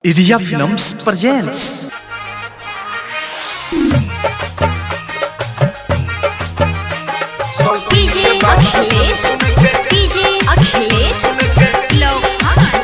Iria Films presents DJ Akhilesh DJ Akhilesh Lohan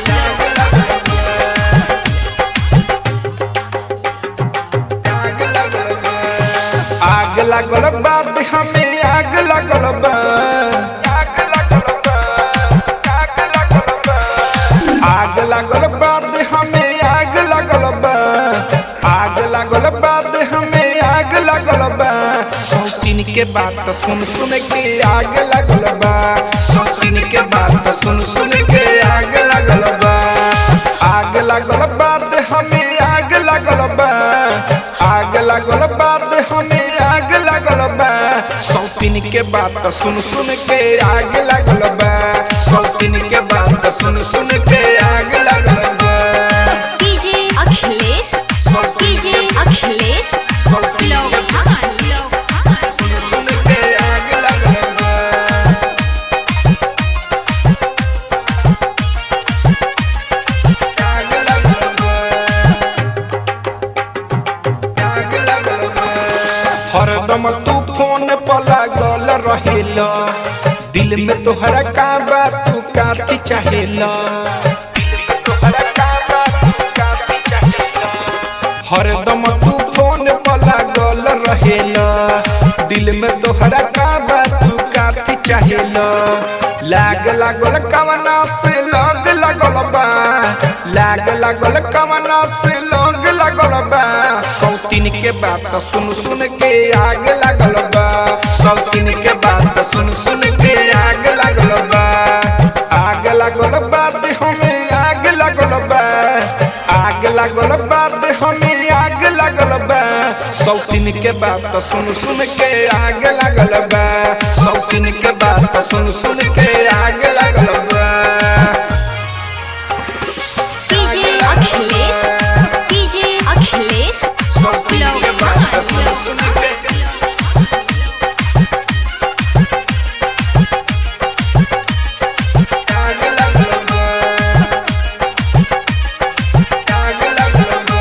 आग लागल बाद हमें आग लागल बा आग लागल बा आग लागल बा आग लागल बाद हमें आग लागल बा आग लागल बाद हमें आग लागल बा सौतीन के बात सुन सुन के आग लागल बा सौतीन के बात सुन सुन के आग लागल बा आग लागल बाद हमें आग लागल बा आग लागल बाद हमें आग लागल बा सौतीन के बात सुन सुन के आग लागल बा सौतीन के बात सुन सुन के आग लागल बा डीजे अखिलेश डीजे अखिलेश सौतीन के लोहान लोहान सुन सुन के आग लागल बा आग लागल बा आग लागल बा हरदम तू फोन पर लागल रहेला दिल में तोहरा का बा तू काथी चाहेला तोहरा का बा तू काथी चाहेला हरदम तू फोन पर लागल रहेला दिल में तोहरा का बा तू काथी चाहेला लाग लागल कवना से लग लागल बा लाग लागल कवना से लग लागल बा सौतीन के बात सुन सुन के आग लागल बा सौतीन के बात सुन सुन के आग लागल बा आग लागल बाद हमें आग लागल बा आग लागल बाद हमें आग लागल बा सौतीन के बात सुन सुन के आग लागल बा सौतीन के बात सुन सुन के आग लागल बा डीजे अखिलेश डीजे अखिलेश सौतीन के बात सुन सुन के आग लागल बा आग लागल बा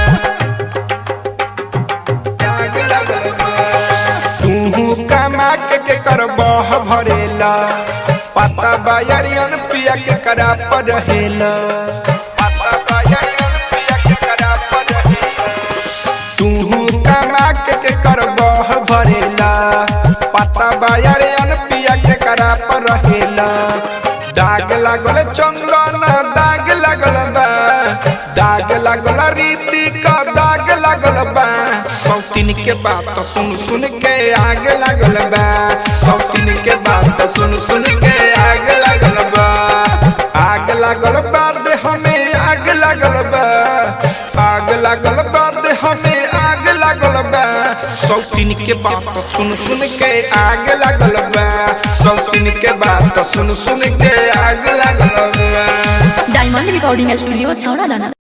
आग लागल बा तू कमा के के करबह भरेला पता बायरियन पिया के करा पर रहेला पता बायरियन पिया के करा पर रहेला तू कमा के के करबह भरेला पता बायरियन पिया के करा पर रहेला दाग लागल चंदन दाग लागल बा दाग लागल रीति का दाग लागल बा सौतीन के बात सुन सुन के आग लागल बा सौतीन के बात सुन सुन के आग लागल बा आग लागल बाद हमें आग लागल बा आग लागल बाद हमें आग लागल बा सौतीन के बात सुन सुन के आग लागल बा सौतीन के बात सुन सुन के आग लागल बा डायमंड रिकॉर्डिंग स्टूडियो छौड़ा दाना